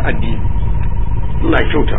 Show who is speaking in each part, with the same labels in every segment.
Speaker 1: masu addini Allah kyauta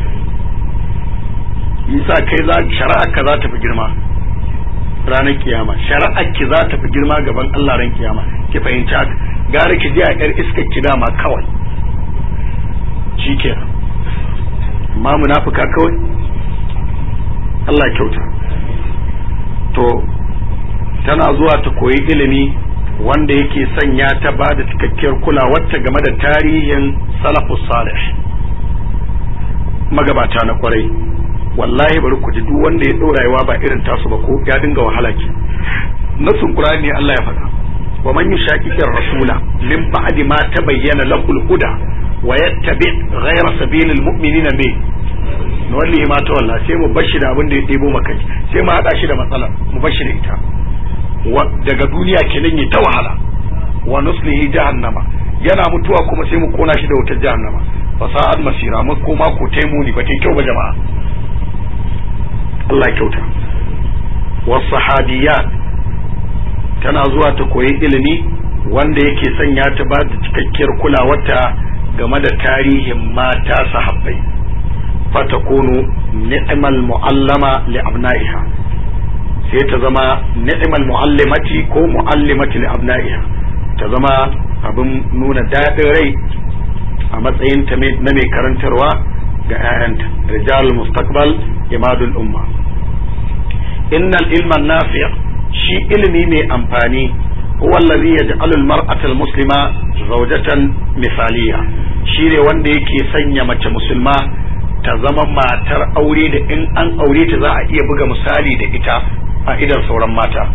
Speaker 1: yasa kai za shari'ar ka za ta fi girma ranar kiyama shari'ar ki za ta fi girma gaban Allah ran kiyama ki fahimci haka gara ki je a yar iskar ki dama kawai shikenan amma munafika kawai Allah kyauta to tana zuwa ta koyi ilimi wanda yake sanya ta ba da cikakkiyar kulawarta game da tarihin salafus salih magabata na kwarai wallahi bari ku ji duk wanda ya ɗorayewa ba irin tasu ba ko ya dinga wahala ke nasun qur'ani Allah ya faɗa wa man yushaqiqir rasula min ba'di ma tabayyana lahu al-huda wa yattabi ghayra sabilil mu'minina me wallahi ma ta wallahi sai mu bashi da abin da ya ɗebo maka sai mu hada shi da matsala mu bashi da ita daga duniya kenan ya ta wahala wa nuslihi jahannama yana mutuwa kuma sai mu kona shi da wutar jahannama fasa'ad masira mu koma ko taimuni ba tai kyau ba jama'a Allah kyauta wasahabiyat tana zuwa ta koyi ilimi wanda yake sanya ta ba da cikakkiyar kulawarta game da tarihin mata sahabbai fatakunu ni'mal mu'allama li abna'iha sai ta zama ni'mal mu'allimati ko mu'allimati li abna'iha ta zama abin nuna daɗin rai a matsayin ta na mai karantarwa ga 'ya'yanta rijal mustaqbal imadul umma innal ilman nafi' shi ilimi mai amfani huwa allazi yaj'alu al-mar'ata al-muslima zawjatan misaliya shine wanda yake sanya mace musulma ta zama matar aure da in an aure ta za a iya buga misali da ita a idan sauran mata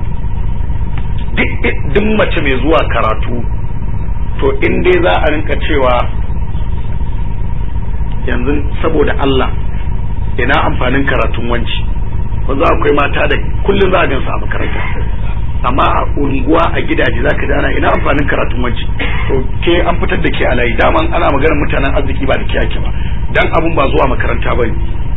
Speaker 1: duk mace mai zuwa karatu to in dai za a rinka cewa yanzu saboda Allah ina amfanin karatun wanci ba za akwai mata da kullum za a gansu a makaranta amma a unguwa a gidaje za ka dana ina amfanin karatun wanci to ke an fitar da ke a layi daman ana maganar mutanen arziki ba da ke ake ba dan abun ba zuwa makaranta ba ne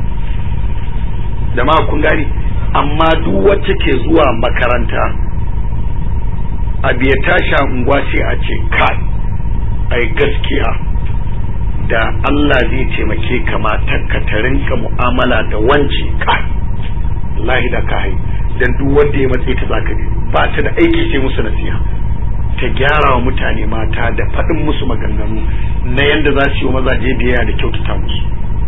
Speaker 1: jama'a kun gani amma duk wacce ke zuwa makaranta abu ya tashi unguwa sai a ce kai ai gaskiya da Allah zai taimake ka matarka ta rinka mu'amala da wance kai wallahi da ka hai dan duk wanda ya matsayi ta zaka ne ba ta da aiki sai musu nasiha ta gyara wa mutane mata da faɗin musu maganganu na yanda za su yi mazaje biyayya da kyautata musu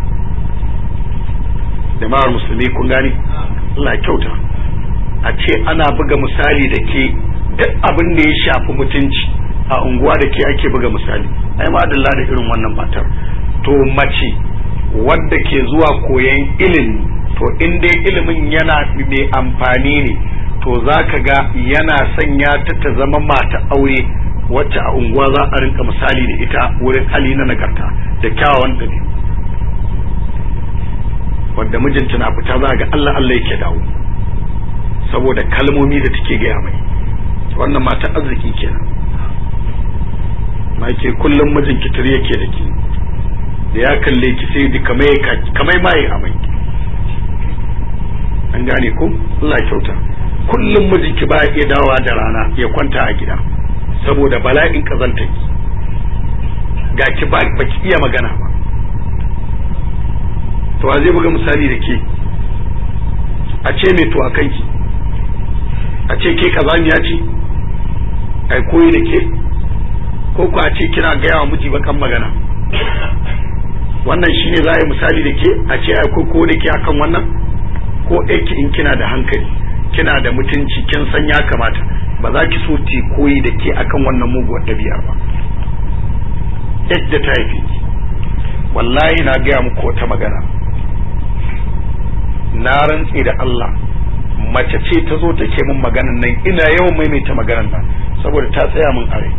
Speaker 1: jama'ar musulmi kun gani Allah ya kyauta a ce ana buga misali da ke duk abin da ya shafi mutunci a unguwa da ke ake buga misali ai ma da irin wannan matar to mace wadda ke zuwa koyan ilimi to in dai ilimin yana mai amfani ne to za ka ga yana sanya ta ta zama mata aure wacce a unguwa za a rinka misali da ita wurin hali na nagarta da kyawawan ɗabi'u wadda mijinta na fita za ga Allah Allah yake dawo saboda kalmomi da take gaya mai wannan mata arziki kenan ma ke kullum mijin kitir yake da ke da ya kalle ki sai ji kamai maye amai an gane ko Allah kyauta kullum mijinki ba ya iya dawowa da rana ya kwanta a gida saboda bala'in kazanta ki ga ki ba ki iya magana ba to zai buga misali da ke a ce mai to a kanki a ce ke kazaniya ce ai koyi da ke ko ku a ce kina gaya wa miji bakan magana wannan shine za a yi misali da ke a ce ai ko da ke akan wannan ko aiki in kina da hankali kina da mutunci kin san ya kamata ba za ki so ti koyi da ke akan wannan muguwar ɗabi'ar ba yadda ta haife ki wallahi na gaya muku wata magana na rantse da Allah mace ce ta zo take min maganan nan ina yawan maimaita maganan nan saboda ta tsaya min a rai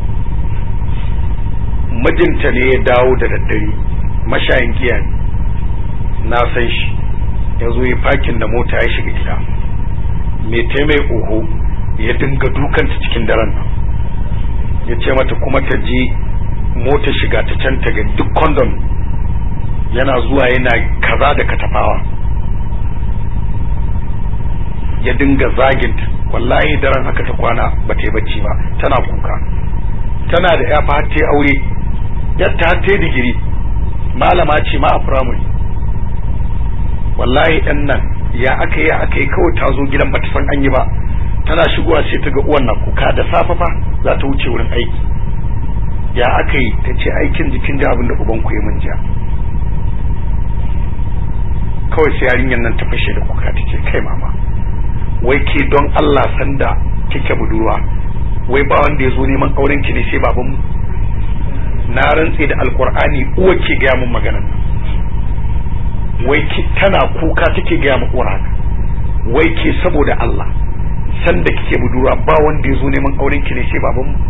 Speaker 1: mijinta ne ya dawo da daddare mashayin giya ne na san shi ya zo ya fakin da mota ya shiga gida mai taimai oho ya dinga dukanta cikin daren nan ya ce mata kuma ta je mota shiga ta can ta ga duk kondom yana zuwa yana kaza da katafawa ya dinga zaginta wallahi daren haka ta kwana ba ta yi bacci ba tana kuka tana da ya fa ta aure yadda har ta digiri malama ce ma a firamare wallahi ɗan nan ya aka yi aka yi kawai ta zo gidan bata san an yi ba tana shigowa sai ta ga uwan na kuka da safe fa za ta wuce wurin aiki ya aka yi ta ce aikin jikin da abin da uban ku yi min ja kawai sai yarinyar nan ta fashe da kuka ta ce kai mama wai ke don Allah sanda kike budurwa wai ba wanda ya zo neman auren ki ne sai baban mu na rantse da alkur'ani uwa ke gaya mun maganan wai ki tana kuka take gaya mu uwar haka wai ke saboda Allah sanda kike budurwa ba wanda ya zo neman auren ki ne sai baban mu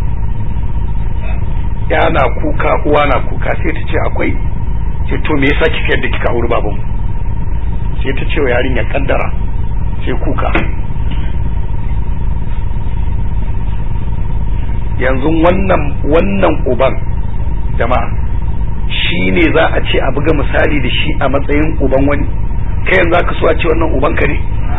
Speaker 1: ya na kuka uwa na kuka sai ta ce akwai ce to me yasa kika yadda kika auri baban mu sai ta ce wa yarinya kaddara sai kuka yanzu wannan wannan uban jama'a shi ne za a ce a buga misali da shi a matsayin uban wani kai yanzu aka so a ce wannan uban ka ne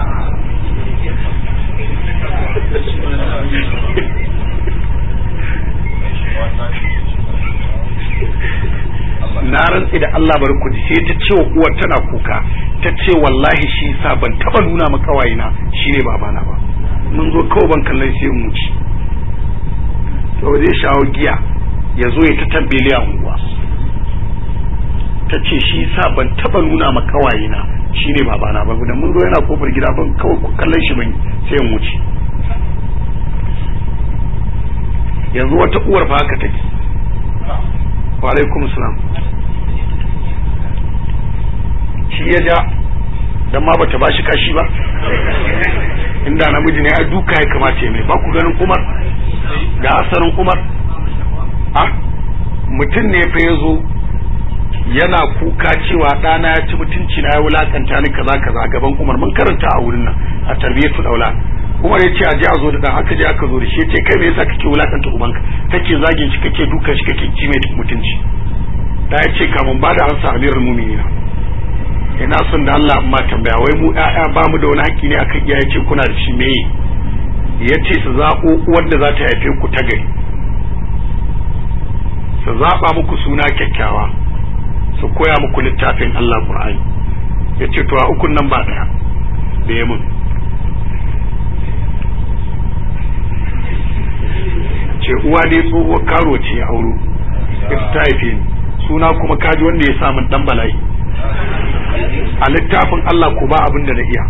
Speaker 1: na rantsi da Allah bari ku sai ta ce wa uwar tana kuka ta ce wallahi shi sa ban taba nuna ma kawayina shine babana ba mun zo kawai ban kallon sai mu ci to zai shawo giya ya zo ya ta tambele a unguwa ta ce shi sa ban taba nuna ma kawayena shine babana ba da mun zo yana kofar gida ban kawai kallon shi ban sai mu ci yanzu wata uwar fa haka take wa alaikum salam shi ya ja dan ma bata bashi kashi ba inda namiji ne a duka ya kamata ya mai ba ku ganin umar ga asarin umar a mutum ne fa ya zo yana kuka cewa ɗana ya ci mutunci na ya wulakanta ni kaza kaza gaban umar mun karanta a wurin nan a tarbiyyatul aulad umar ya ce a je a zo da dan aka je aka zo da shi ya ce kai me yasa kake wulakanta ubanka kake zagin shi kake dukan shi kake ci mai mutunci da ya ce kamun ba da ansa amirul mu'minina ina son da Allah amma tambaya wai mu ƴaƴa ba mu da wani haƙƙi ne akan iyaye ce kuna da shi me ya ce su zaɓo wanda za ta haife ku ta gari su zaɓa muku suna kyakkyawa su koya muku littafin Allah Qur'ani ya ce to a ukun nan ba ɗaya da ya mun ce uwa dai tsohuwar karo ce ya auro ita ta haife ni suna kuma kaji wanda ya samun dan bala'i a littafin Allah ko ba abin da na iya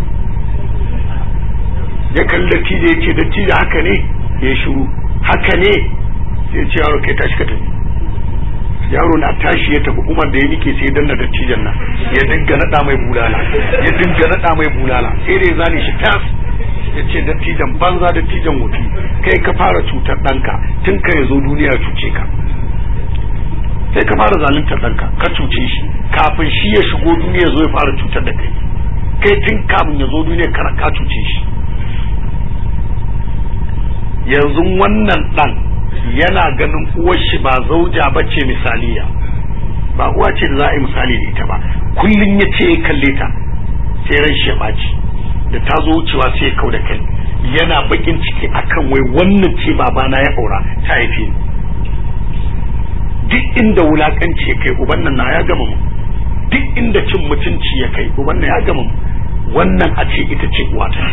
Speaker 1: ya kalli dattijo ya ce dattijo haka ne ya shiru haka ne sai ce yaro kai tashi ka tafi yaro na tashi ya tafi umar da ya nike sai danna dattijan nan ya dinga nada mai bulala ya dinga nada mai bulala sai da ya zane shi tas ya ce dattijan banza dattijan wofi kai ka fara cutar ɗanka tun ka ya zo duniya cuce ka sai ka fara zaluntar ɗanka ka cuce shi kafin shi ya shigo duniya zo ya fara cutar da kai kai tun kafin ya zo duniya ka ka cuce shi yanzu wannan ɗan yana ganin uwar shi ba zauja ba ce misaliya ba uwa ce da za a yi misali da ita ba kullum ya ce ya kalle ta sai ran shi ya ɓaci da ta zo wucewa sai ya kau da kai yana bakin ciki akan wai wannan ce babana ya aura ta haife ni duk inda wulakanci ya kai uban nan na ya gama mu duk inda cin mutunci ya kai uban nan ya gama mu wannan a ce ita ce uwata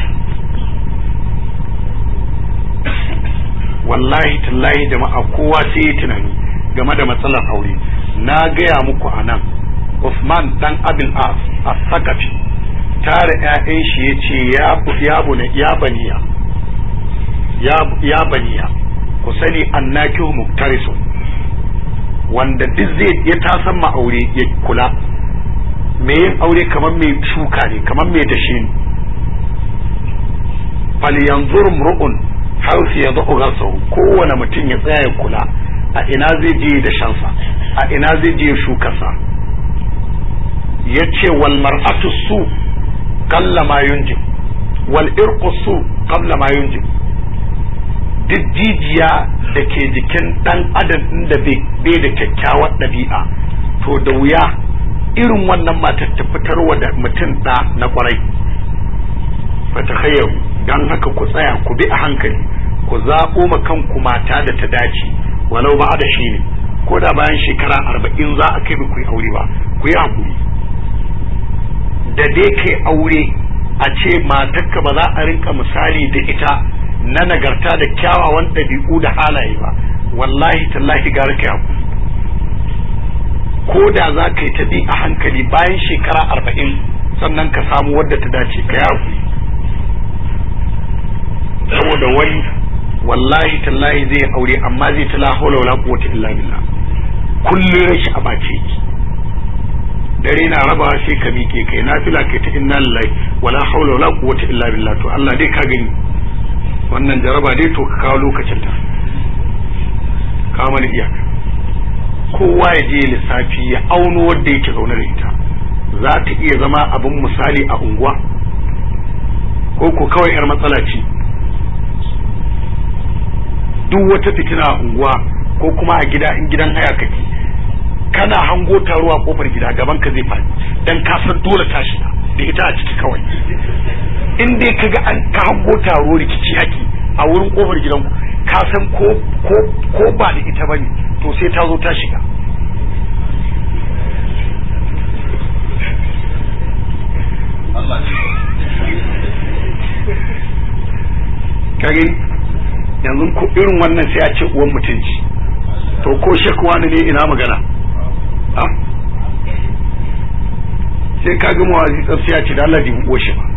Speaker 1: wallahi tallahi jama'a kowa sai ya tunani game da matsalar aure na gaya muku a nan Usman dan Abil As as-Sakafi tare ƴaƴan shi yace ya ya bune ya baniya ya ya baniya ku sani annakihu muktarisun wanda duk zai ya tasan ma aure ya kula me yin aure kamar mai shuka ne kamar mai dashe ne falyanzur mru'un hausu ya zo gasahu kowane mutum ya tsaya ya kula a ina zai je da shansa a ina zai je shukarsa ya ce wal mar'atu su kalla ma yunjib wal irqu su qabla ma yunjib duk jijiya da ke jikin dan adam inda bai da kyakkyawar ɗabi'a to da wuya irin wannan matar ta fitarwa da mutum ɗa na kwarai fata khayyaru don haka ku tsaya ku bi a hankali ku zaɓo ma kanku mata da ta dace walau ba da shi ne ko da bayan shekara arba'in za a kai ba ku yi aure ba ku yi hakuri da dai kai aure a ce matarka ba za a rinka misali da ita na nagarta da kyawawan ɗabi'u da halaye ba wallahi tallahi gara kai hakuri ko da za ka yi ta bi a hankali bayan shekara arba'in sannan ka samu wadda ta dace ka yi hakuri saboda wani wallahi tallahi zai aure amma zai ta la hawla wala quwwata illa billah kullun rashi a bace ki dare na raba sai ka miƙe kai nafila kai ta inna lillahi wala hawla wala quwwata illa billah to Allah dai ka gani wannan jaraba dai to ka kawo lokacin ta ka mana iyaka kowa ya je lissafi ya auno wanda yake zaune da ita za ta iya zama abin misali a unguwa ko ko kawai yar matsala ce duk wata fitina a unguwa ko kuma a gida in gidan haya kake kana hango taro a kofar gida gaban ka zai faɗi dan ka san dole ta shiga da ita a ciki kawai in dai kaga an ka hango taro rikici yaki a wurin kofar gidan ka san ko ko ko ba da ita bane to sai ta zo ta shiga kage yanzu ko irin wannan sai a ce uwan mutunci to ko shekwa ne ina magana ha sai ka ga mawazi sai ya ce da Allah dibu uwar shi ba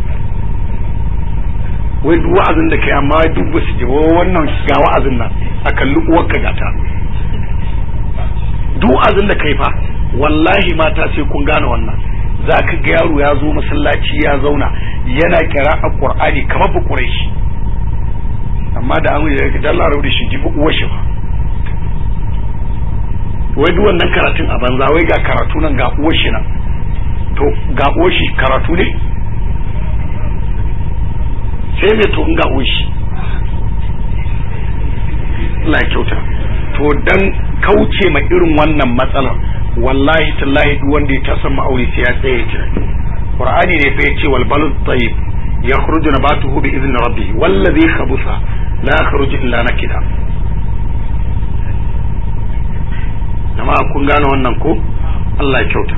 Speaker 1: wai duk wa'azin da kai amma duk ba su ji wannan ga wa'azin nan a kalli uwar ka gata duk wa'azin da kai fa wallahi mata sai kun gane wannan za ka ga yaro ya zo masallaci ya zauna yana kira a qur'ani kamar ba quraishi amma da an yi da Allah rabu da shi jibi uwar shi ba wai duk wannan karatun a banza wai ga karatu nan ga uwar shi nan to ga uwar shi karatu ne sai me to in ga uwar shi Allah kyauta to dan kauce ma irin wannan matsalar wallahi tallahi duk wanda ya tasan ma'auri sai ya tsaye tunani qur'ani ne fa yace wal balad tayyib yakhruju nabatuhu bi idhni rabbih wallazi khabutha la yakhruju illa nakida jama'a kun gane wannan ko Allah ya kyauta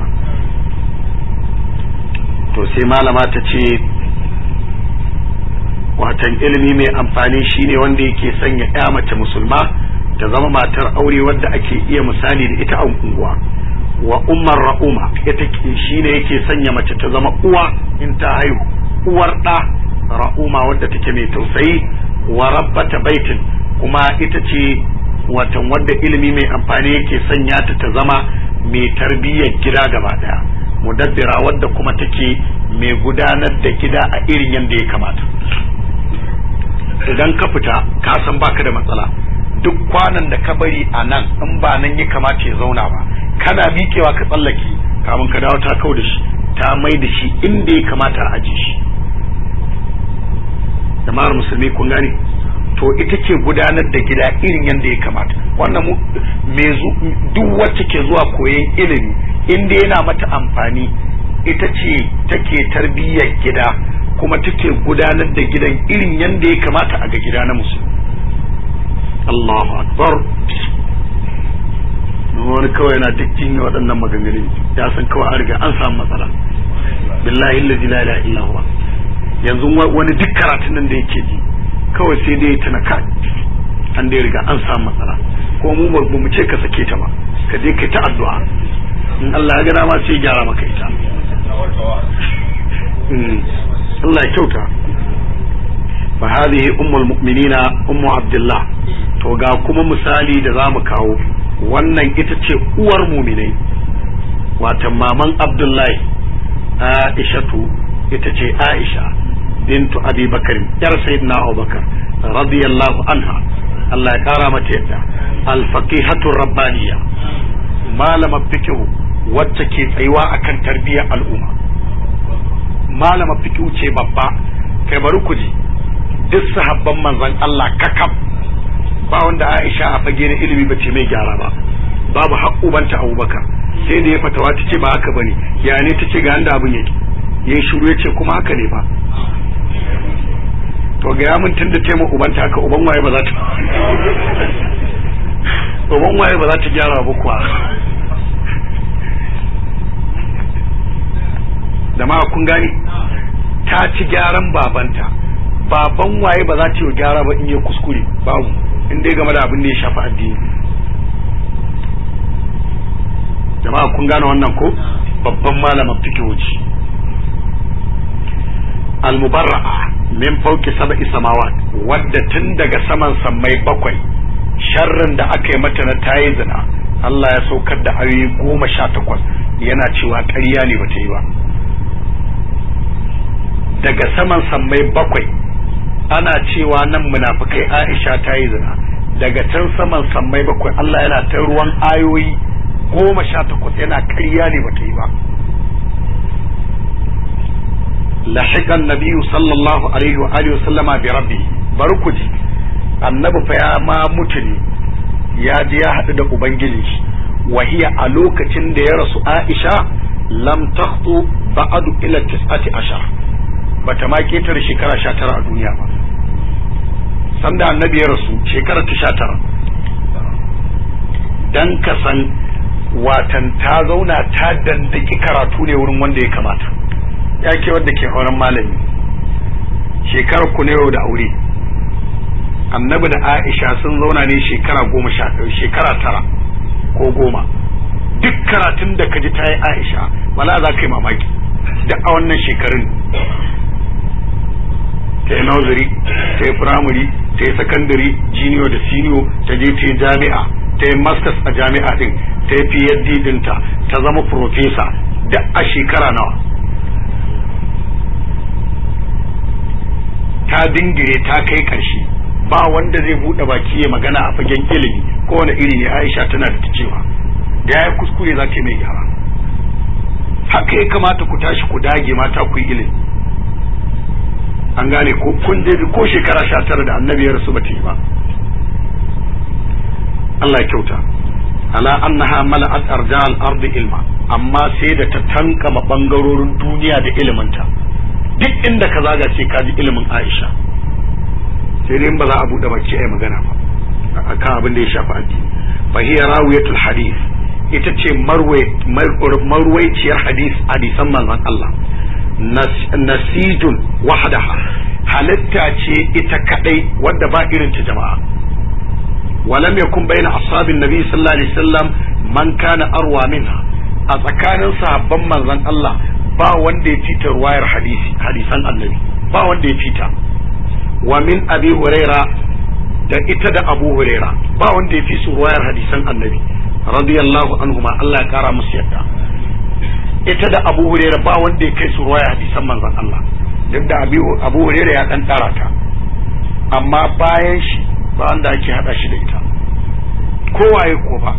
Speaker 1: to sai malama ta ce watan ilimi mai amfani shine wanda yake sanya ya mace musulma ta zama matar aure wadda ake iya misali da ita a unguwa wa ummar ra'uma ita shine yake sanya mace ta zama uwa in ta haihu uwar ɗa ra'uma wadda take mai tausayi wa rabbata baitin kuma ita ce watan wadda ilimi mai amfani yake sanya ta ta zama mai tarbiyyar gida gaba daya mudabbira wadda kuma take mai gudanar da gida a irin yadda ya kamata idan ka fita ka san baka da matsala duk kwanan da ka bari a nan in ba nan ya kamata ya zauna ba kana miƙewa ka tsallake kamun ka dawo ta kau da shi ta mai da shi inda ya kamata a aje shi jama'ar musulmi kun gane to ita ke gudanar da gida irin yadda ya kamata wannan duk wacce ke zuwa koyon ilimi inda yana mata amfani ita ce take tarbiyyar gida kuma take gudanar da gidan irin yadda ya kamata a ga gida na musulmi Allahu akbar wani kawai yana duk cinye waɗannan maganganun ya san kawai an riga an samu matsala billahi allazi la ilaha illa huwa yanzu wani duk karatun nan da yake ji kawai sai dai tana ka an dai riga an samu matsala ko mu ba mu ce ka sake ta ba ka je ka ta addu'a in Allah ya ga dama sai gyara maka ita Allah ya kyauta fa hadhihi ummul mu'minina ummu abdullah to ga kuma misali da zamu kawo wannan ita ce uwar muminai watan maman abdullahi aishatu ita ce aisha bintu abi bakar yar sayyidina abubakar radiyallahu anha Allah ya kara mata yadda alfaqihatu rabbaniya malama fikihu wacce ke tsayuwa akan tarbiyyar al'umma malama fikihu ce babba kai bari ku ji duk sahabban manzon Allah kakab ba wanda Aisha a fage na ilimi bace mai gyara ba babu haƙubanta Abubakar sai da ya fatawa ta ce ba haka bane ya ne ta ce ga inda abin yake yayi shiru ya ce kuma haka ne ba to ga ya mun tunda taimaka ubanta haka uban waye ba za ta tsohon waye ba za ta gyara ba kuwa da ma kun gani ta ci gyaran babanta baban waye ba za ta yi gyara ba in yi kuskure babu in dai game da abin da ya shafi addini jama'a kun gane wannan ko babban malamin fikihoci al-mubarra'a min fauki sab'i samawat wadda tun daga saman sammai bakwai sharrin da aka yi mata na tayi zina Allah ya saukar da ayoyi goma sha takwas yana cewa ƙarya ne bata yi ba daga saman sammai bakwai ana cewa nan munafikai Aisha ta yi zina daga can saman sammai bakwai Allah yana ta ruwan ayoyi goma sha takwas yana ƙarya ne bata yi ba lahiqan nabiyyu sallallahu alaihi wa alihi sallama bi rabbi barkuji annabi fa ya ma mutu ne ya je ya haɗu da ubangiji wahiya a lokacin da ya rasu Aisha lam takhtu ba'adu ila tis'ati ashar bata ma ketare shekara 19 a duniya ba sanda annabi ya rasu shekara ta 19 dan ka san watan ta zauna ta dandaki karatu ne wurin wanda ya kamata ya ke wadda ke auren malami shekarar ku ne yau da aure annabi da aisha sun zauna ne shekara goma sha shekara tara ko goma duk karatun da ka ji ta yi aisha wala za ka yi mamaki duk a wannan shekarun ta yi nursery ta yi primary ta yi secondary junior da senior ta je ta yi jami'a ta yi masters a jami'a din ta yi phd dinta ta zama professor duk a shekara nawa ta dingire ta kai karshe ba wanda zai bude baki ya magana a fagen ilimi ko wani iri ne Aisha tana da cewa da yayi kuskure za ta mai gyara haka ya kamata ku tashi ku dage mata ku yi ilimi an gane ko kun je ko shekara 19 da annabi ya rasu ba ta yi ba Allah ya kyauta ala annaha mala'at arjal ardi ilma amma sai da ta tankama bangarorin duniya da iliminta duk inda ka zaga sai ka ji ilimin Aisha sai dai ba za a bude baki ai magana ba akan abin da ya shafi addini fa hiya rawiyatul hadith ita ce marwaiciyar hadis hadisan manzon Allah nasijun wahdaha halitta ce ita kadai wadda ba irin ta jama'a ولم يكن بين أصحاب النبي صلى الله عليه وسلم من كان أروى منها a tsakanin sahabban manzon Allah ba wanda ya fita ruwayar hadisi hadisan annabi ba wanda ya fita wa min abi huraira da ita da abu huraira ba wanda ya fi su ruwayar hadisan annabi radiyallahu anhuma Allah ya kara musu yadda ita da abu huraira ba wanda ya kai su ruwayar hadisan manzon Allah duk da abu huraira ya dan tara ta amma bayan shi ba wanda ake hada shi da ita kowaye ko ba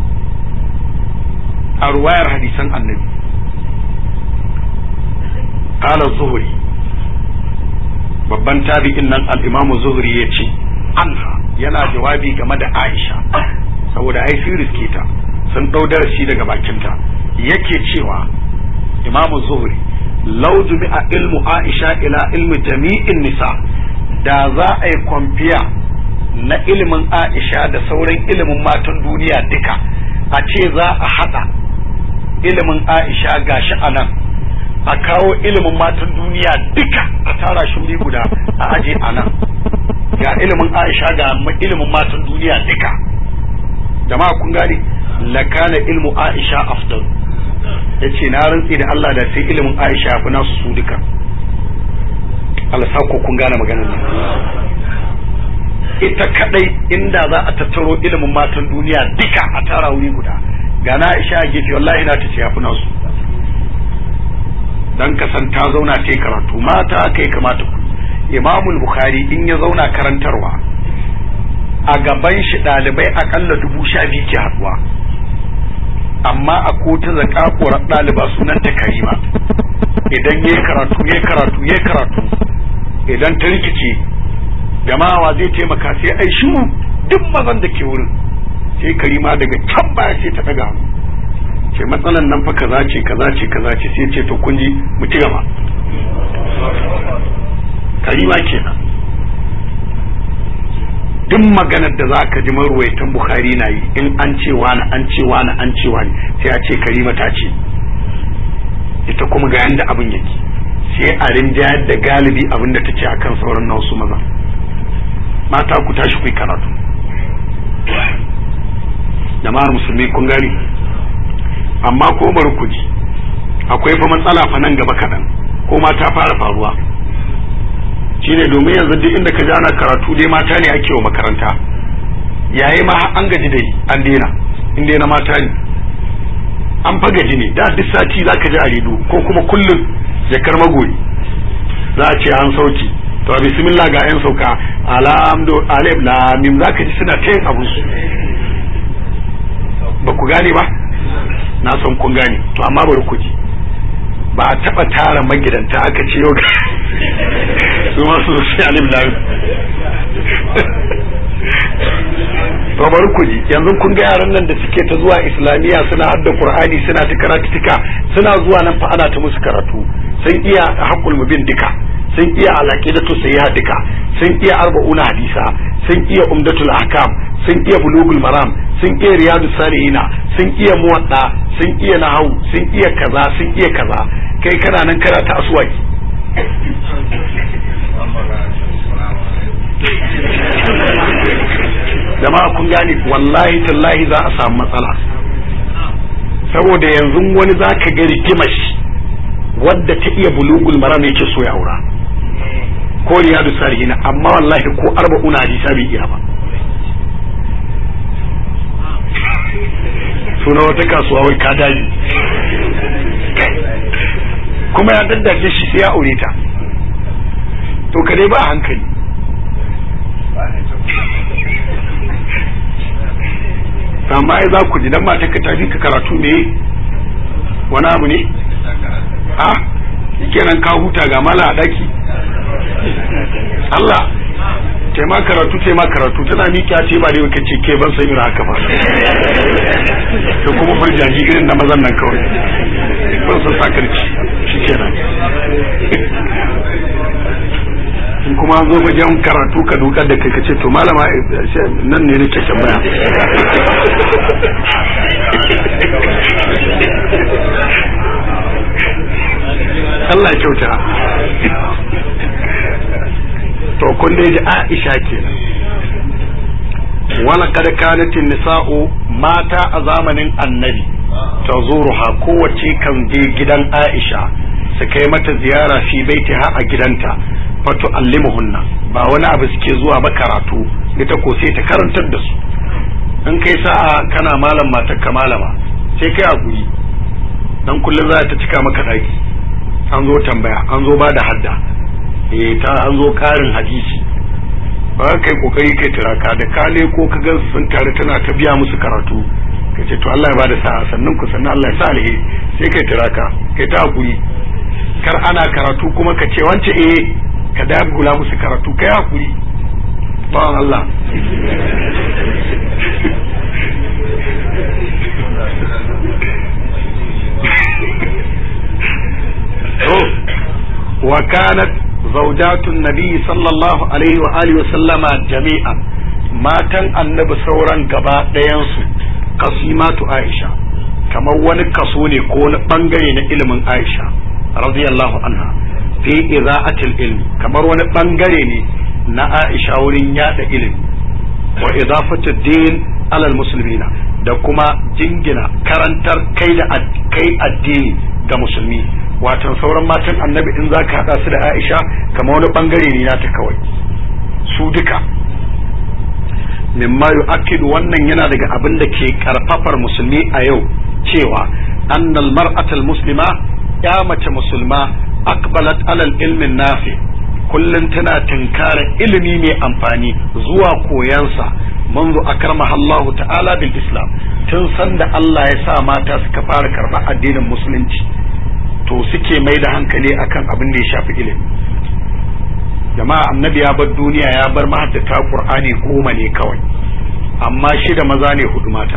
Speaker 1: a ruwayar hadisan annabi qala zuhri babban tabi'in nan al-imam zuhri ya ce anha yana jawabi game da aisha saboda ai sun riske ta sun dau darasi daga bakinta yake cewa imam zuhri law jumi'a ilmu aisha ila ilmi jami'in nisa da za a yi kwamfiya na ilimin aisha da sauran ilimin matan duniya duka a ce za a hada ilimin aisha gashi a nan a kawo ilimin matan duniya duka a tara shi wuri guda a aje a nan ga ilimin aisha ga ilimin matan duniya duka jama'a kun gane lakana ilmu aisha afdal ya ce na rantsi da Allah da sai ilimin aisha ya fi nasu su duka Allah ko kun gane maganar nan ita kadai inda za a tattaro ilimin matan duniya duka a tara wuri guda ga na aisha a gefe wallahi na ta ce ya fi nasu dan kasan ta zauna ta karatu mata kai kamata ku imamul bukhari in ya zauna karantarwa a gaban shi ɗalibai akalla dubu sha biyu ke haɗuwa amma a kota zakakuwar ɗaliba sunan ta karima idan ya karatu ya karatu ya karatu idan ta rikice jama'a zai taimaka sai ai shiru duk mazan da ke wurin sai karima daga can baya sai ta ɗaga hannu ce matsalan nan fa kaza ce kaza ce kaza ce sai ce to kun ji mu ci gaba karima kenan duk maganar da za ka ji marwaitan bukhari na yi in an ce wani an ce wani an ce wani sai a ce karima ta ce ita kuma ga yanda abin yake sai a rinjayar da galibi abin da ta ce akan sauran na wasu maza mata ku tashi ku yi karatu jama'ar musulmi kun gani amma ko bari ku ji akwai fa matsala fa nan gaba kaɗan ko ma ta fara faruwa shine domin yanzu duk inda ka ji ana karatu dai mata ne ake wa makaranta yayi ma an gaji dai an daina in dai na mata ne an fa gaji ne da duk sati zaka ji a redo ko kuma kullum jakar magoyi za a ce an sauki to bismillah ga yan sauka alhamdu alif lam mim zaka ji suna ta yin abun su ba ku gane ba na san kun gane to amma bari ku ji ba a taba tara magidanta aka ce yau su ma su sai alim lam to bari ku ji yanzu kun ga yaran nan da suke ta zuwa islamiyya suna hadda qur'ani suna ta karatuka suna zuwa nan fa ana ta musu karatu sun iya haqqul mubin duka sun iya alaqidatu sayyiha duka sun iya arba'una hadisa sun iya umdatul ahkam sun iya bulugul maram sun iya riyadus salihina sun iya muwadda sun iya nahawu sun iya kaza sun iya kaza kai kana nan kana ta aswaki jama'a kun gane wallahi tallahi za a samu matsala saboda yanzu wani za ka ga rigimar wadda ta iya bulugul maram yake so ya aura ko riyadu salihina amma wallahi ko arba'una hadisa bai iya ba suna wata kasuwa wai ka daji kuma ya daddace shi sai ya aure ta to ka dai ba hankali amma ai za ku ji dan mata ka tafi ka karatu ne wani abu ne a kenan ka huta ga mala a daki Allah tema karatu tema karatu tana miƙa ce ba da yau kace ke ban san irin haka ba to kuma farjaji irin na mazan nan kawai ban san sakarci shikenan in kuma zo wajen karatu ka dukar da kai ka ce to malama nan ne nake tambaya Allah ya kyauta to kun dai ji Aisha kenan wala kad kanat nisa'u mata a zamanin annabi tazuruha kowace kan je gidan Aisha su kai mata ziyara fi baitiha a gidanta fatu allimuhunna ba wani abu suke zuwa ba karatu ita ko sai ta karantar da su in kai sa'a kana malam matar ka malama sai kai a guri dan kullum za ta cika maka daki an zo tambaya an zo ba da hadda eh ta an zo karin hadisi ba kai kokari kai tiraka da kale ko ka gan sun tare tana ta biya musu karatu ka ce to Allah ya bada sa'a sannan ku sannan Allah ya sa alheri sai kai tiraka kai ta hakuri kar ana karatu kuma ka ce wance eh ka dagula musu karatu kai hakuri bawan Allah wa kanat zaujatun nabi sallallahu alaihi wa alihi wa sallama jami'a matan annabi sauran gaba ɗayansu kasimatu aisha kamar wani kaso ne ko wani bangare na ilimin aisha radiyallahu anha fi iza'atil ilmi kamar wani bangare ne na Aisha wurin yada ilimi wa idafatu din alal muslimina da kuma jingina karantar kai da kai addini ga musulmi watan sauran matan annabi in zaka hada su da Aisha kamar wani bangare ne nata kawai su duka mimma yu'akkidu wannan yana daga abin da ke karfafar musulmi a yau cewa annal mar'atal muslima ya mace musulma akbalat alal ilmin nafi kullum tana tinkara ilimi mai amfani zuwa koyansa منذ أكرمها الله تعالى بالإسلام tun sanda Allah ya sa mata suka fara karɓar addinin musulunci to suke mai da hankali akan abin da ya shafi ilimi jama'a annabi ya bar duniya ya bar mahaddata qur'ani goma ne kawai amma shida maza ne hudu mata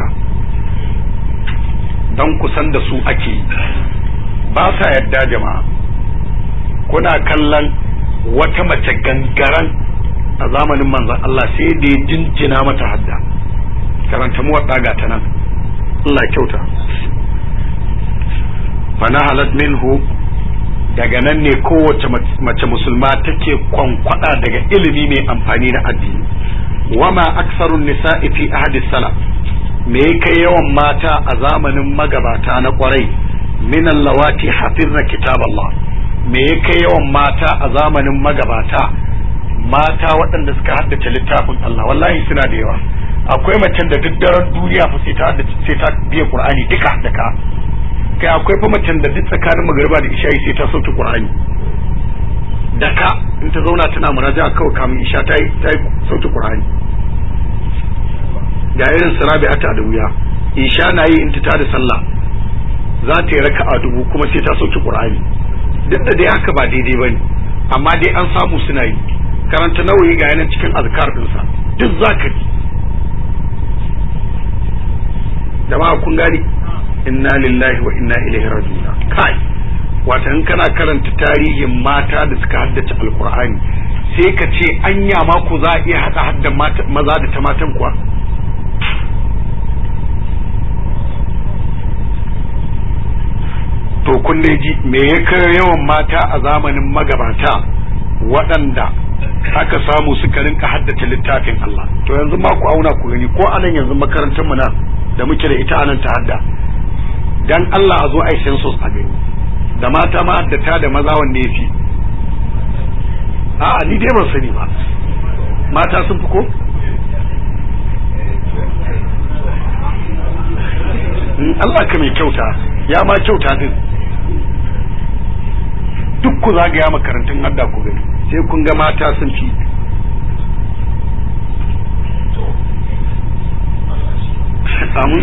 Speaker 1: don kusan da su ake ba sa yadda jama'a kuna kallon wata mace gangaran a zamanin manzon Allah sai da ya jinjina mata hadda karanta mu wadda ga ta nan Allah kyauta fana halat minhu daga nan ne kowace mace musulma take kwankwada daga ilimi mai amfani na addini wama aksarun nisa'i fi ahadi salaf me kai yawan mata a zamanin magabata na kwarai min allawati hafizna kitab Allah me kai yawan mata a zamanin magabata mata waɗanda suka haddace littafin Allah wallahi suna da yawa akwai macen da duk daren duniya fa sai ta sai ta biya Qur'ani duka da ka kai akwai fa macen da duk tsakanin magariba da isha sai ta sauke Qur'ani da ka in ta zauna tana muraja kawai kamun isha ta yi ta sauke Qur'ani ga irin sarabi'ata da wuya isha na yi in ta da sallah za ta yi raka'a dubu kuma sai ta sauke Qur'ani duk da dai haka ba daidai bane amma dai an samu suna yi karanta nawayi ga yanan cikin azkar dinsa duk zaka ji jama'a kun gani inna lillahi wa inna ilaihi raji'un kai wata in kana karanta tarihin mata da suka haddace alqur'ani sai ka ce anya ma ku za a iya hada haddan maza da ta matan kuwa to kun ji me ya kai yawan mata a zamanin magabata waɗanda aka samu suka rinka haddace littafin Allah to yanzu ma ku auna ku gani ko anan yanzu makarantar mu nan da muke da ita anan ta hadda dan Allah a zo ai census a gani da mata ma haddata da maza wanne yafi a'a ni dai ban sani ba mata sun fi ko Allah ka mai kyauta ya ma kyauta din duk ku zagaya makarantun hadda ku gani sai kun ga mata sun fi amin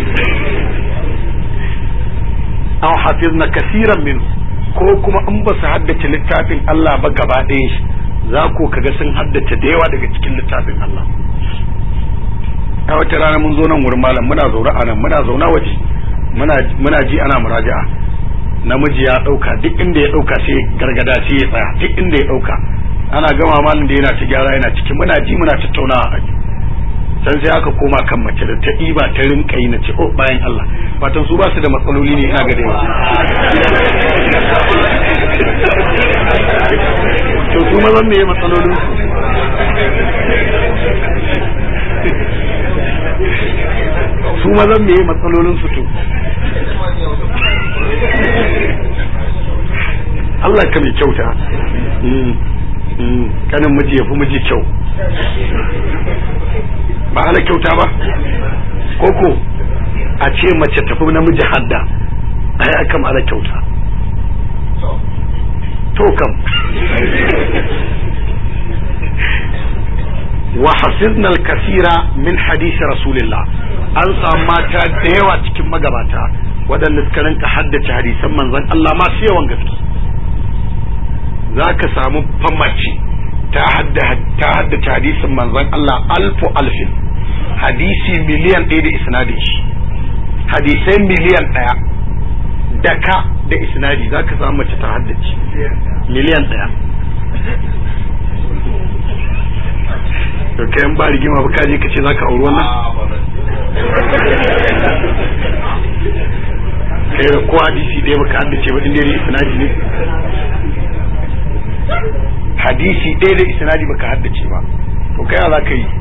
Speaker 1: an hafiz na kasiran min ko kuma in ba su haddace littafin Allah ba gaba ɗaya shi za ku kaga sun haddace da yawa daga cikin littafin Allah a wata rana mun zo nan wurin malam muna zaune a nan muna zaune waje muna ji ana muraja'a namiji ya dauka duk inda ya dauka sai gargada sai ya tsaya duk inda ya dauka ana gama malin da yana ta gyara yana cikin muna ji muna tattaunawa a san sai aka koma kan mace da ta ɗiba ta rinka yi na ce oh bayan Allah fatan su ba su da matsaloli ne ina ga da to su mazan me matsalolin su su mazan me matsalolin su to Allah ka mai kyauta kanin miji ya fi miji kyau ba ana kyauta ba koko a ce mace tafi namiji hadda ai aka ana kyauta to kam wa hafizna al-kasira min hadisi rasulillah an samu mata da yawa cikin magabata waɗanda suka rinka haddace hadisan manzon Allah masu yawan gaske za ka samu famace ta haddace hadisin manzon Allah alfu alfin hadisi miliyan ɗaya da isnadin shi hadisai miliyan ɗaya da ka da isnadi za ka samu mace ta haddace miliyan ɗaya to kayan ba rigima ba kaje ka ce za ka auri wannan kai da ko hadisi ɗaya baka haddace ba inda ne isnadi ne hadisi ɗaya da isnadi baka haddace ba to kai za ka yi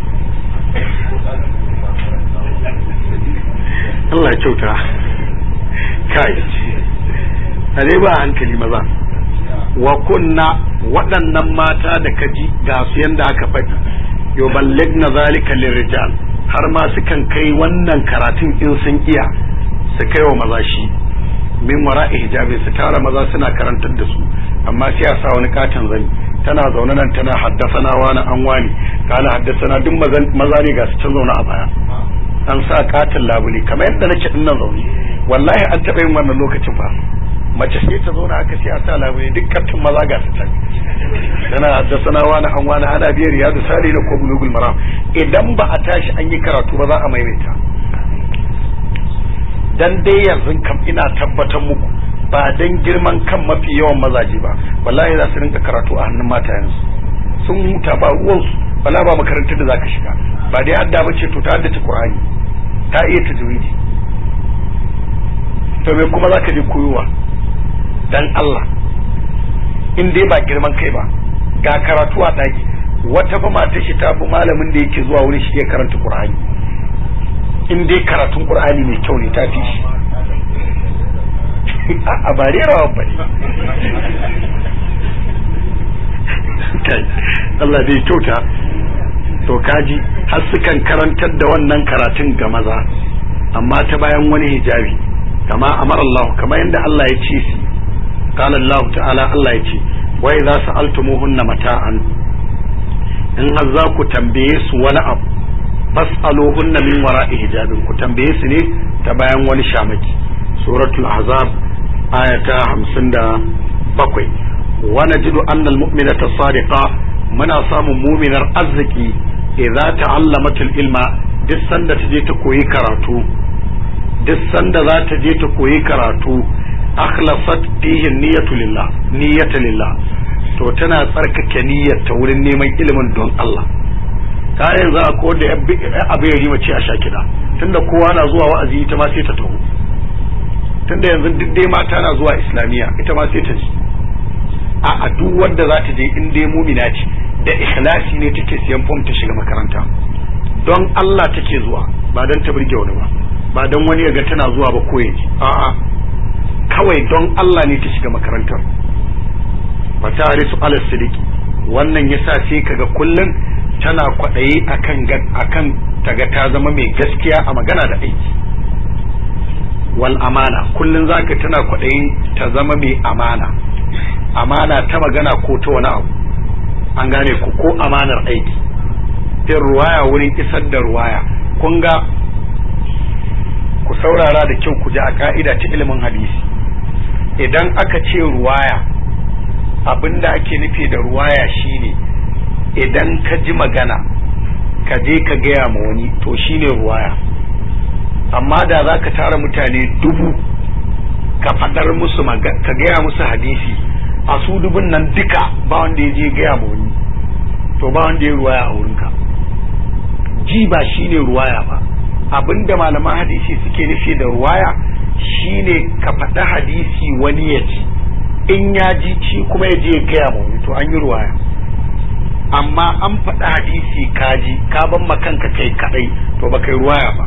Speaker 1: Allah ya kyauta kai a dai ba hankali maza wa kunna waɗannan mata da kaji ga su yanda aka faɗi yuballigna zalika lirrijal har ma sukan kai wannan karatun in sun iya su kai wa maza shi min wara'i hijabi su tara maza suna karantar da su amma sai a sa wani katon zani tana zaune nan tana haddasana wani an wani kala haddasana duk maza ne ga su can zaune a baya an sa katon labule kamar yadda nake din nan zaune wallahi an taɓa yin wannan lokacin fa mace sai ta zauna aka sai a sa labule duk kattun maza ga su can tana haddasana wani an wani ana biyar riyadu sali da ko bulugul maram idan ba a tashi an yi karatu ba za a maimaita dan dai yanzu kam ina tabbatar muku ba dan girman kan mafi yawan mazaje ba wallahi za su rinka karatu a hannun matayensu sun huta ba ruwansu wala ba makarantar da zaka shiga ba dai hadda bace to ta haddace Qur'ani ta iya tajwidi to me kuma zaka je koyowa dan Allah in dai ba girman kai ba ga karatu a daki wata fa mata shi ta fi malamin da yake zuwa wurin shi ya karanta Qur'ani in dai karatun Qur'ani mai kyau ne ta fi shi a ba rawa ba kai Allah dai kyauta to kaji har sukan karantar da wannan karatun ga maza amma ta bayan wani hijabi kama amar Allah kama yadda Allah ya ce shi qala Allah ta'ala Allah ya ce wa idza sa'altumuhunna mata'an in har za ku tambaye su wani abu fas'aluhunna min wara'i hijabin ku tambaye su ne ta bayan wani shamaki suratul ahzab ayata 57 wa najidu anna almu'minata sadiqa muna samun muminar arziki idza ta'allamat ilma duk sanda ta je ta koyi karatu duk sanda za ta je ta koyi karatu akhlasat fihi niyyatu lillah niyyatu lillah to tana tsarkake niyyar ta wurin neman ilimin don Allah ka yanzu a ko da abu ya rima ce a sha kiɗa tunda kowa na zuwa wa'azi ita ma sai ta taho tunda yanzu duk dai mata na zuwa islamiyya ita ma sai ta ji a a duk wanda za ta je in dai mumina ce da ikhlasi ne take siyan fom ta shiga makaranta don Allah take zuwa ba don ta burge wani ba ba don wani ya ga tana zuwa ba ko ya ji a'a kawai don Allah ne ta shiga makarantar ba ta harisu ala sidiki wannan yasa sai kaga kullum tana kwaɗayi akan akan taga ta zama mai gaskiya a magana da aiki wal amana kullum zaka tana kwaɗayin ta zama mai amana amana ta magana ko ta wani abu an gane ku ko amanar aiki fin ruwaya wurin isar da ruwaya kun ga ku saurara da kyau ku ji a ka'ida ta ilimin hadisi idan aka ce ruwaya abin da ake nufi da ruwaya shine idan ka ji magana ka je ka gaya ma wani to shine ruwaya amma da za ka tara mutane dubu ka faɗar musu ka gaya musu hadisi a su dubun nan duka ba wanda ya je gaya ma wani to ba wanda ya ruwaya a wurinka ji ba shine ruwaya ba abinda malaman hadisi suke nufi da ruwaya shine ka faɗi hadisi wani ya ci in ya ji shi kuma ya je ya gaya ma wani to an yi ruwaya amma an faɗi hadisi ka ji ka ban kanka kai kadai to ba kai ruwaya ba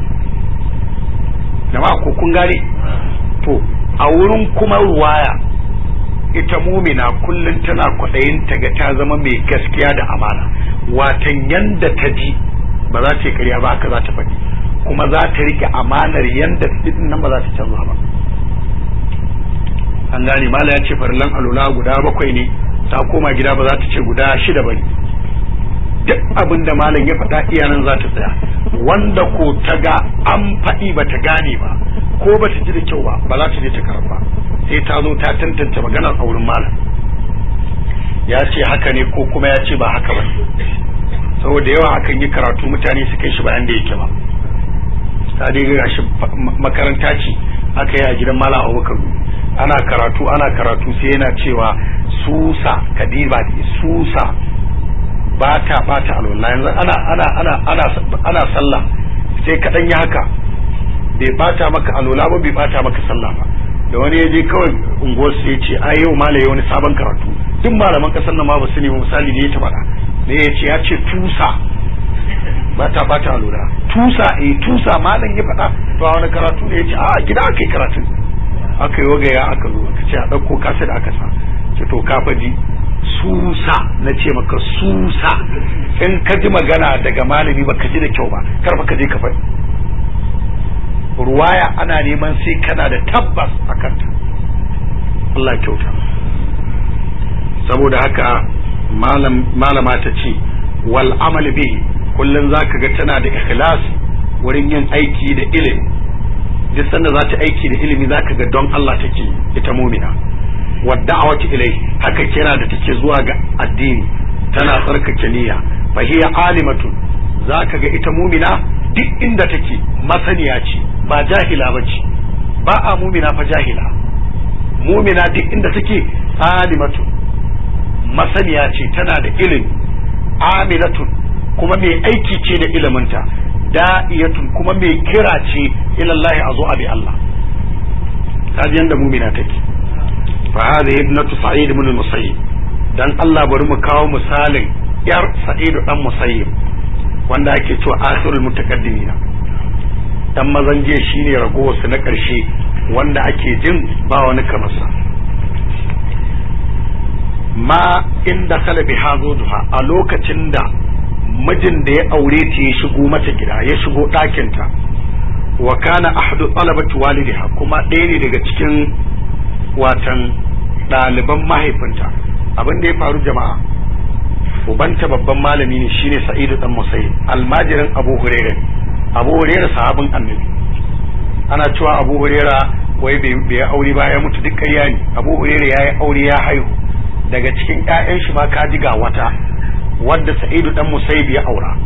Speaker 1: jama'a ko kun gane to a wurin kuma ruwaya ita mumina kullum tana kwaɗayin ta ga ta zama mai gaskiya da amana watan yanda ta ji ba za ta yi karya ba haka za ta faɗi kuma za ta rike amanar yanda ta din nan ba za ta canza ba an gane mala ya ce farlan alula guda bakwai ne ta koma gida ba za ta ce guda shida ba ne duk abin da malam ya faɗa iyanan za ta tsaya wanda ko ta ga an faɗi ba ta gane ba ko ba ta ji da kyau ba ba za ta je ta karɓa sai ta zo ta tantance maganar a wurin malam ya ce haka ne ko kuma ya ce ba haka ba saboda yawa akan yi karatu mutane su kai shi bayan da yake ba ta dai ga shi makaranta ce aka yi a gidan malam abubakar ana karatu ana karatu sai yana cewa susa kadiba susa ba ta bata alwala yanzu ana ana ana ana ana sallah sai ka dan yi haka bai bata maka alwala ba bai bata maka sallah ba da wani ya je kawai unguwar sai ya ce ai yau malaye wani sabon karatu duk malaman kasar nan ma ba su ne misali ne ya ta faɗa ne ya ce ya ce tusa ba ta bata alwala tusa eh tusa malam ya faɗa to wani karatu ne ya ce a gida aka yi karatu aka yi wagaya aka zo aka ce a ɗauko kasa da aka sa ce to ka faji susa na ce maka susa in ka ji magana daga malami ba ka ji da kyau ba kar ka je ka faɗi ruwaya ana neman sai kana da tabbas a kanta Allah kyauta saboda haka malama ta ce wal amal bi kullum zaka ga tana da ikhlas wurin yin aiki da ilimi duk sanda za ta aiki da ilimi zaka ga don Allah take ita mumina wadda'awati ilai haka kira da take zuwa ga addini tana tsarkake niyya fa hiya alimatu zaka ga ita mumina duk inda take masaniya ce ba jahila bace ba a mumina fa jahila mumina duk inda take alimatu masaniya ce tana da ilimi amilatun kuma mai aiki ce da iliminta da'iyatun kuma mai kira ce ilallahi a zo a bi Allah kaji yanda mumina take fa hadhihi ibnatu sa'id ibn al-musayyib dan Allah bari mu kawo misalin yar sa'id dan musayyib wanda ake cewa akhirul mutaqaddimina dan mazan jiya shine ragowarsu na karshe wanda ake jin ba wani kamar sa ma inda kala bi duha a lokacin da mijin da ya aure ta ya shigo mata gida ya shigo ɗakinta wa kana ahadu talabati walidiha kuma ɗaya ne daga cikin watan ɗaliban mahaifinta abin da ya faru jama'a ubanta babban malami ne shine sa'idu dan musayyib almajirin abu huraira abu huraira sahabin annabi ana cewa abu huraira wai bai aure ba ya mutu duk ƙarya ne abu huraira ya yi aure ya haihu daga cikin ƴaƴan shi ma ka ji ga wata wadda sa'idu dan musayyib ya aura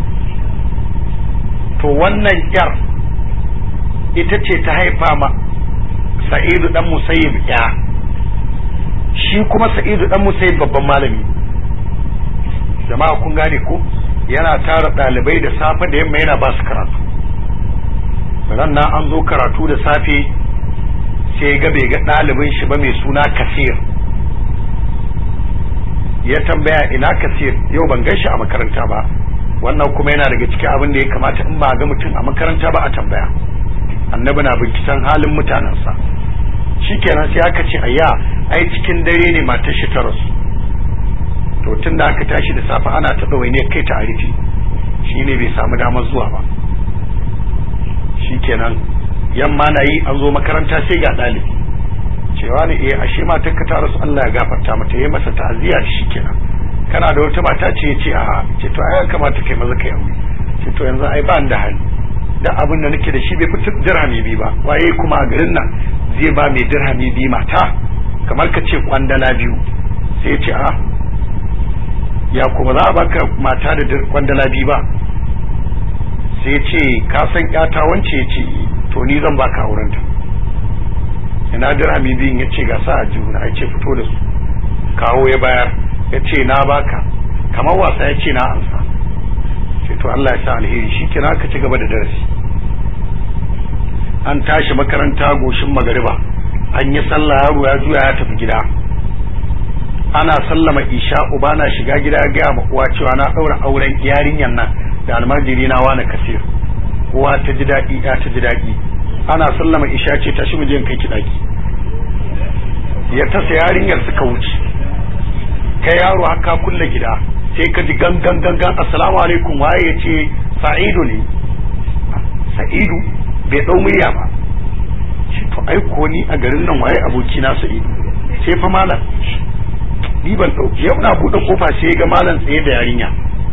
Speaker 1: to wannan yar ita ce ta haifa ma sa'idu dan musayyib ya shi kuma sa'idu dan musayyib babban malami jama'a kun gane ko yana tara ɗalibai da safe da yamma yana ba su karatu ran na an zo karatu da safe sai ga bai ga ɗalibin shi ba mai suna kasir ya tambaya ina kasir yau ban gan shi a makaranta ba wannan kuma yana daga cikin abin da ya kamata in ba ga mutum a makaranta ba a tambaya annabi na binciken halin mutanensa shikenan sai aka ce ayya ai cikin dare ne matar shi ta rasu to tun da aka tashi da safe ana ta ne kai ta arifi shine bai samu damar zuwa ba shikenan yamma na yi an zo makaranta sai ga ɗalibi cewa ne eh ashe matar ka ta rasu Allah ya gafarta mata yayi masa ta'aziyya shikenan kana da wata mata ce ce a ce to ai kamata kai maza kai aure ce to yanzu ai ba da hali da abin da nake da shi bai fitar dirhami bi ba waye kuma a garin nan zai ba mai dirhami bi mata kamar ka ce kwandala biyu sai ya ce a ya kuma za a baka mata da kwandala biyu ba sai ya ce ka san yata wance ya ce to ni zan baka aurenta ina dirhami biyun ya ce ga sa a juna ya ce fito da su kawo ya bayar ya ce na baka kamar wasa ya ce na ansa ce to Allah ya sa alheri shi kina ka ci gaba da darasi an tashi makaranta goshin magariba an yi sallah yaro ya juya ya tafi gida ana sallama isha uba na shiga gida ya gaya ma uwa cewa na ɗaura auren yarinyan nan da almajiri na wani kasir uwa ta ji daɗi ya ta ji daɗi ana sallama isha ce tashi mu je kai ki daki ya tasa yarinyar suka wuce kai yaro haka kulle gida sai ka ji gangan gangan assalamu alaikum waye ya ce sa'idu ne sa'idu bai dau murya ba shi to ai ko ni a garin nan waye aboki na sa'idu sai fa malam ni ban dauki yau na bude kofa sai ga malam tsaye da yarinya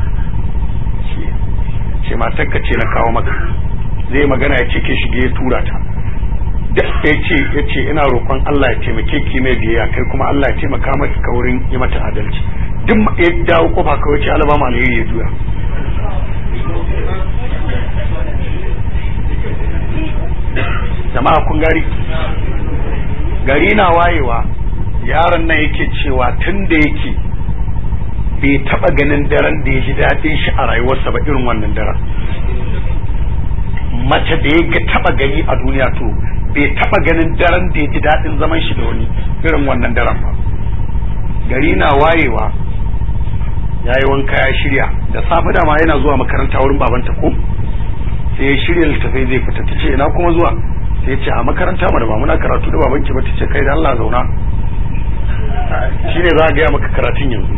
Speaker 1: shi matar ka ce na kawo maka zai magana ya ce ke shige ya tura ta da ya ce ya ce ina roƙon Allah ya taimake ki mai biyayya kai kuma Allah ya taimaka maka ka wurin yi mata adalci duk ya dawo kofa kawai ce Allah ba mu alheri ya juya jama'a kun gari gari na wayewa yaron nan yake cewa tun da yake bai taba ganin daren da ya ji daɗin shi a rayuwarsa ba irin wannan daren mace da ya ga taba gani a duniya to bai taba ganin daren da ya ji daɗin zaman shi da wani irin wannan daren ba gari na wayewa ya yi wanka ya shirya da safe dama yana zuwa makaranta wurin babanta ko sai ya shirya littafai zai fita ta ce ina kuma zuwa sai ya ce a makaranta mu da ba muna karatu da babanki ba ta ce kai da Allah zauna shine za a gaya maka karatun yanzu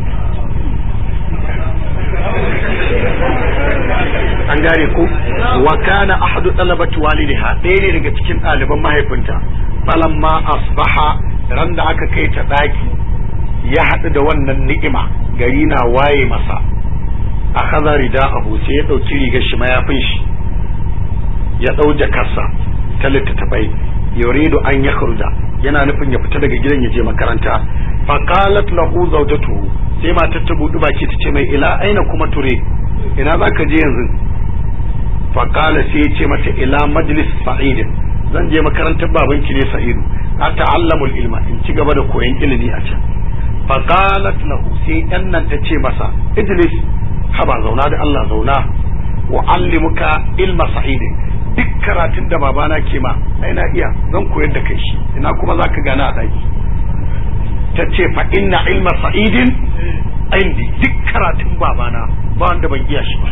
Speaker 1: an gane ko wa kana ahadu talabati walidiha ɗaya ne daga cikin ɗaliban mahaifinta falamma asbaha ran da aka kai ta ɗaki ya haɗu da wannan ni'ima gari na waye masa a kaza rida abu sai ya ɗauki rigar shi mayafin shi ya ɗau jakarsa ta littattafai yuridu an ya yana nufin ya fita daga gidan ya je makaranta faqalat lahu zawjatuhu sai matar ta buɗi baki ta ce mai ila aina kuma ture ina za ka je yanzu faƙala sai ya ce mata ila majlis sa'idin zan je makarantar babanki ne sa'idu a ta'allamul ilma in ci gaba da koyon ilimi a can faqalat lahu sai yan nan ta ce masa ijlis haba zauna da Allah zauna wa allimuka ilma sa'idin duk karatun da babana ke ma ai na iya zan koyar da kai shi ina kuma zaka gana a daki ta ce fa inna ilma sa'idin indi duk karatun babana ba wanda ban iya shi ba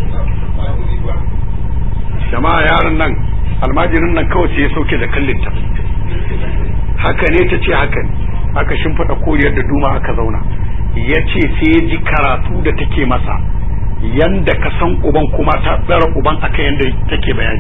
Speaker 1: jama'a yaron nan almajirin nan kawai sai ya sauke da kallin ta haka ne ta ce haka ne aka shimfiɗa koriyar da duma aka zauna ya ce sai ya ji karatu da take masa yanda ka san uban kuma ta tsara uban aka yanda take bayani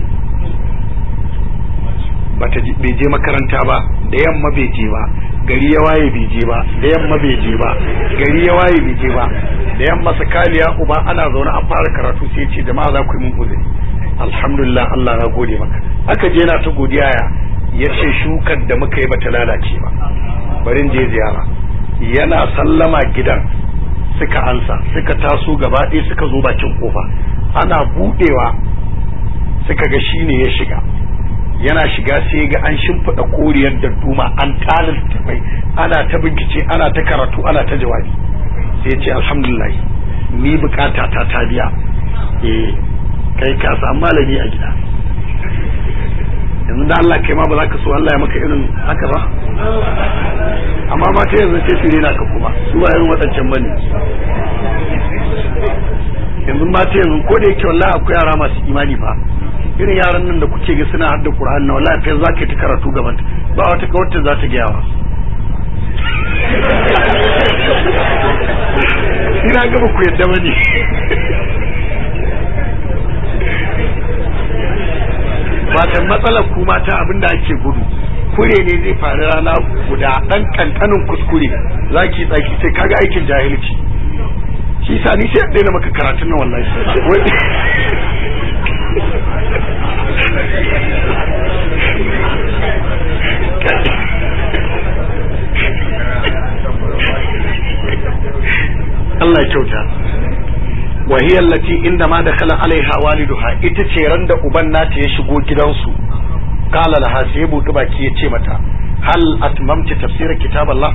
Speaker 1: bata bai je makaranta ba da yamma bai je ba gari ya waye bai je ba da yamma bai je ba gari ya waye bai je ba da yamma sakaliya uba ana zaune an fara karatu sai ya ce jama'a za ku yi mun uzuri alhamdulillah Allah na gode maka aka je na ta godiya ya ya ce shukar da muka yi bata lalace ba bari in je ziyara yana sallama gidan suka ansa suka taso gaba ɗaya suka zo bakin kofa ana budewa suka ga shine ya shiga yana shiga sai ga an shimfiɗa koriyar da duma an talil tafai ana ta bincike ana ta karatu ana ta jawabi sai ce alhamdulillah ni bukata ta ta biya eh kai ka samu malami a gida yanzu da Allah kai ma ba za ka so Allah ya maka irin haka ba amma ma ta yanzu sai su rena ka kuma su ba irin waɗancan bane yanzu ma ta yanzu ko da yake wallahi akwai yara masu imani fa irin yaran nan da kuke ga suna hadda Qur'ani na wallahi fa za ka ta karatu gaban ba wata kawarta za ta gaya wa ina ga ba ku yadda bane fatan matsalar ku mata abinda ake gudu kure ne zai faru rana guda dan kankanin kuskure zaki tsaki sai kaga aikin jahilci shi sa ni sai daina maka karatun nan wallahi Allah ya kyauta wa hiya allati inda ma dakhala alaiha waliduha ita ce ran da uban nata ya shigo gidansu qala laha sai ya buɗi baki ya ce mata hal atmamti tafsir kitab Allah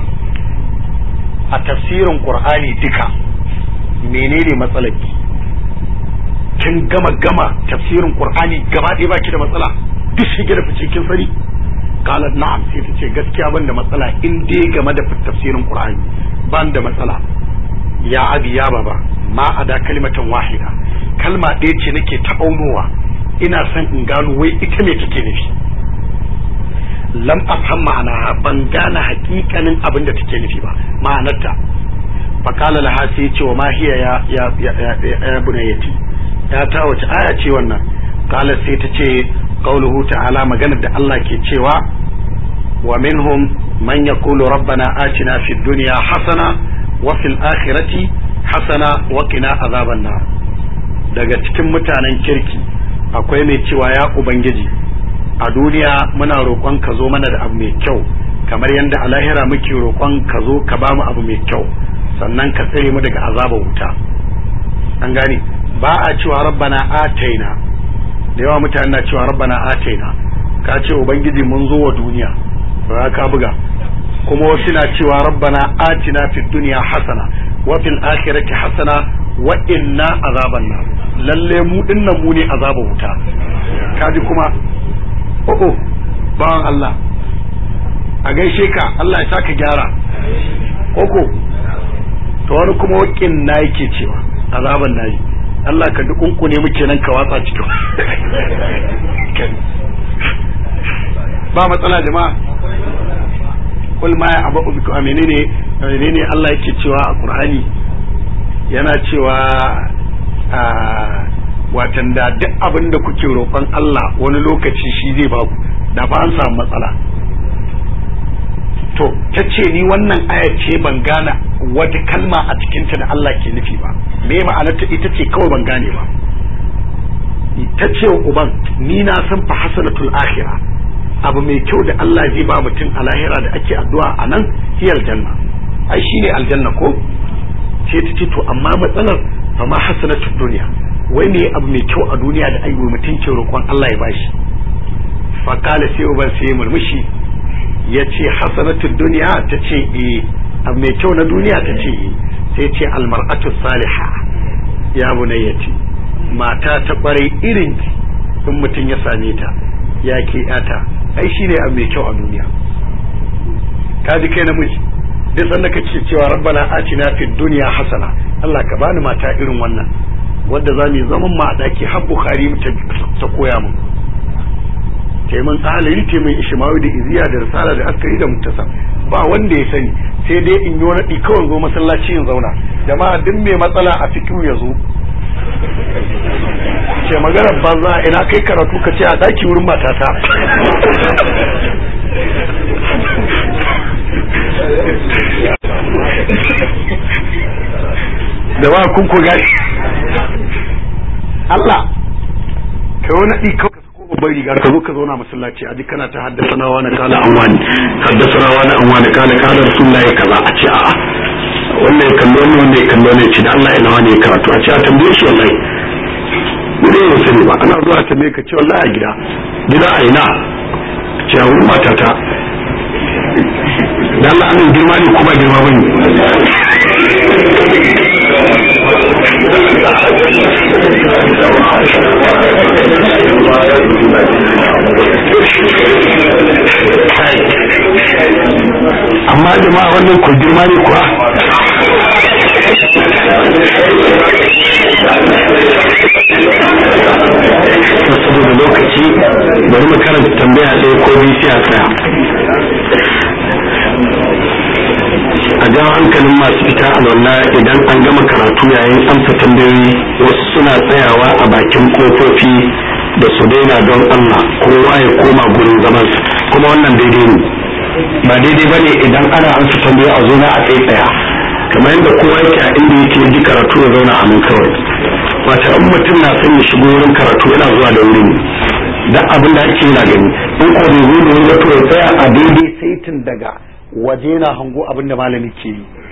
Speaker 1: a tafsirin qur'ani duka menene matsalar ki kin gama gama tafsirin qur'ani gaba ɗaya baki da matsala duk shige da fice kin sani qala na'am sai ta ce gaskiya ban da matsala in dai game da tafsirin qur'ani ban da matsala ya abi ya baba ma a da kalimatan wahida kalma ɗaya ce nake taɓaunowa ina son in gano wai ita me take nufi lam afham ma'ana ban gane hakikanin abin da take nufi ba ma'anarta faqala laha sai ce wa ma hiya ya ya ya ya bunayyati ya ta wace aya ce wannan qala sai ta ce qauluhu ta'ala maganar da Allah ke cewa wa minhum man yaqulu rabbana atina fid dunya hasana wa fil akhirati hasana wa qina azaban nar daga cikin mutanen kirki akwai mai cewa ya ubangiji a duniya muna roƙon ka zo mana da abu mai kyau kamar yadda a lahira muke roƙon ka zo ka ba mu abu mai kyau sannan ka tsare mu daga azabar wuta an gane ba a cewa rabbana ataina da yawa mutane na cewa rabbana ataina ka ce ubangiji mun zo wa duniya ba ka buga kuma wasu na cewa rabbana atina fid dunya hasana wa fil akhirati hasana wa inna azaban nar lalle mu dinnan mu ne azaban wuta kaji kuma oh oh bawan Allah a gaishe ka Allah ya saka gyara koko to wani kuma wakin na yake cewa azaban nayi Allah ka dukunku ne muke nan ka watsa cikin ba matsala jama'a kul ma ya abu biku a menene menene Allah yake cewa a Qur'ani yana cewa a watan da duk abin da kuke roƙon Allah wani lokaci shi zai ba ku da ba an samu matsala to ta ce ni wannan aya ce ban gane wata kalma a cikinta da Allah ke nufi ba me ma'anarta ita ce kawai ban gane ba ta ce wa uban ni na san fa hasanatul akhirah abu mai kyau da Allah zai ba mutum a lahira da ake addu'a a nan shi aljanna ai shine aljanna ko sai ta ce to amma matsalar fa ma hasanatud dunya wai me abu mai kyau a duniya da ai mutum ke roƙon Allah ya bashi fa kala sai uban sai murmushi ya ce hasanatud dunya ta ce eh abu mai kyau na duniya ta ce sai ce almar'atu saliha ya bunayyati mata ta kwarai irin in mutum ya same ta ya ke yata ai shine abu mai kyau a duniya ka ji kai namiji duk sanda ka ce cewa rabbana atina fid dunya hasana Allah ka bani mata irin wannan wadda za mu zaman ma a daki har bukhari ta koya mun taimun ahalari taimun ishimawi da iziya da risala da askari da mutasa ba wanda ya sani sai dai in yi wani kawai zo masallaci in zauna jama'a duk mai matsala a fikiru ya zo ce maganar banza ina kai karatu ka ce a daki wurin matata da ba kun ku gani Allah kai wani ɗi kawai babban riga ka zo ka zauna masallaci a kana ta haddasa na wani kala an wani haddasa na wani an wani kala kala rasulullahi kaza a ce a'a wannan ya kallo ne wannan ya kallo ne ce da Allah ina wani ya karatu a ce a tambaye shi wallahi ne ya sani ba ana zuwa tambaye ka ce wallahi a gida gida a ina ce a wurin matata da Allah amin girma ne kuma girma bane amma jama'a wannan ku girma ne kuwa saboda lokaci bari mu karanta tambaya ɗaya ko biyu sai a tsaya a jan hankalin masu fita alwala idan an gama karatu yayin amsa tambayoyi wasu suna tsayawa a bakin kofofi da su daina don Allah kowa ya koma gurin zaman kuma wannan daidai ne ba daidai bane idan ana amsa tambayoyi a zo na a tsaya kamar yadda kowa yake a inda yake ji karatu ya zauna a nan kawai wata in mutum na son ya shigo wurin karatu yana zuwa da wuri ne dan abin da ake yana gani in ko bai zo da wuri ba to ya tsaya a daidai saitin daga waje na hango abin da malami ke yi